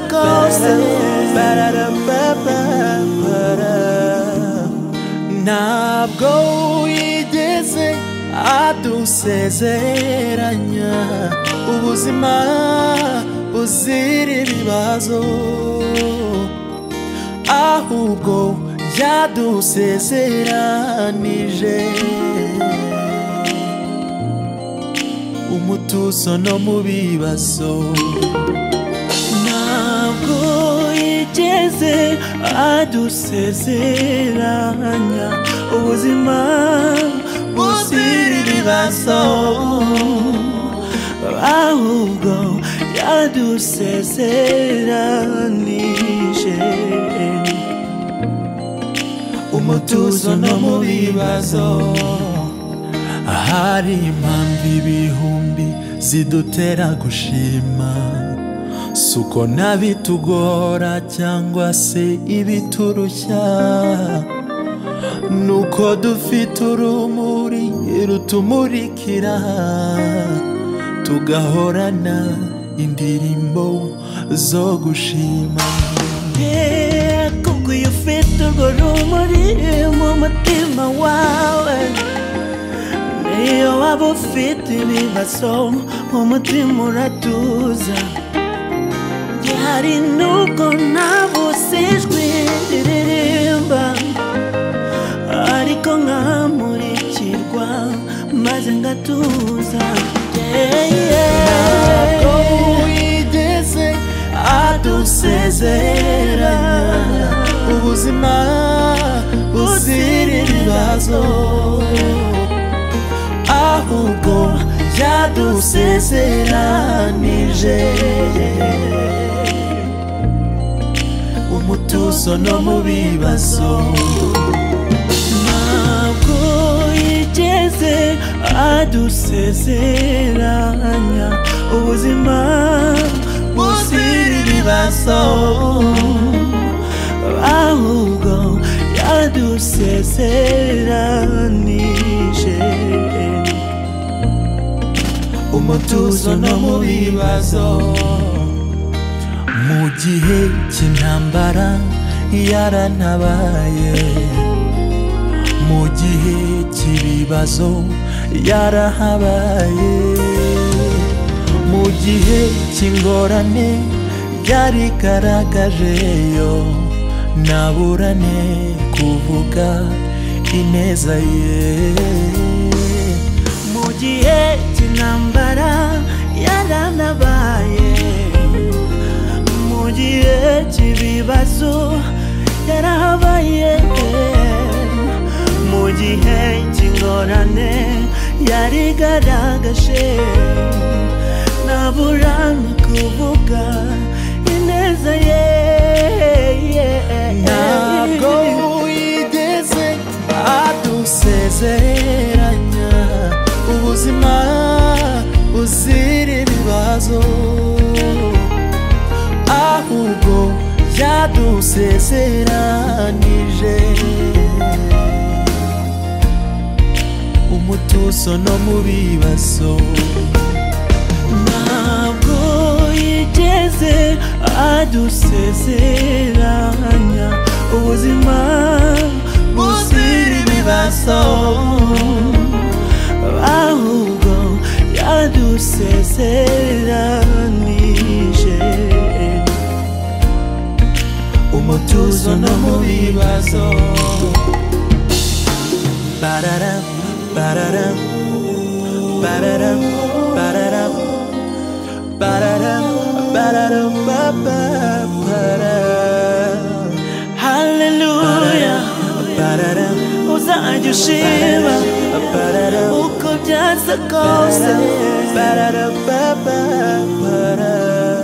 coaster. ntabwo yigeze adusezeranya ubuzima buzira ibibazo ahubwo yadusezeranije umutuzo no mu bibazo ntabwo yigeze adusezeranya ubuzima buzira ibibazo ahubwo yadusezeranije umutuzo no mu bibazo hari impamvu ibihumbi zidutera gushima si uko n'abitugora cyangwa se ibiturushya ni uko dufite urumuri rutumurikira tugahorana indirimbo zo gushima kubwo iyo ufite urwo rumuri mu mutima wawe niyo waba ufite ibibazo mu mutima uratuza hari nubwo nabuze ijwi riririmba ariko nkamurikirwa maze ngatuza Yeah, yeah. ntabwo wigeze adusezeranya ubuzima buzira ibibazo ahubwo yadusezeranije umutuzo no mu bibazo ntabwo yigeze adusezeranya ubuzima buzira ibibazo ahubwo yadusezeranije umutuzo no mu bibazo mu gihe cy'intambara yaranabaye mu gihe cy'ibibazo yarahabaye mu gihe cy'ingorane yarigaragajeyo naburane kuvuga ineza ye mu gihe cy'intambara yaranabaye mu gihe cy'ibibazo yarahabaye mu gihe cy'ingorane yarigaragaje naburana kuvuga ineza ye ntabwo wigeze adusezeranya ubuzima buzira ibibazo ahubwo yadusezeranije umutuzo no mu bibazo ntabwo yigeze adusezeranya ubuzima buzira ibibazo ahubwo yadusezeranije umutuzo no mu bibazo barara barara barara barara barara barara barara haleluya barara uzajya ushima barara uko byaza kose barara barara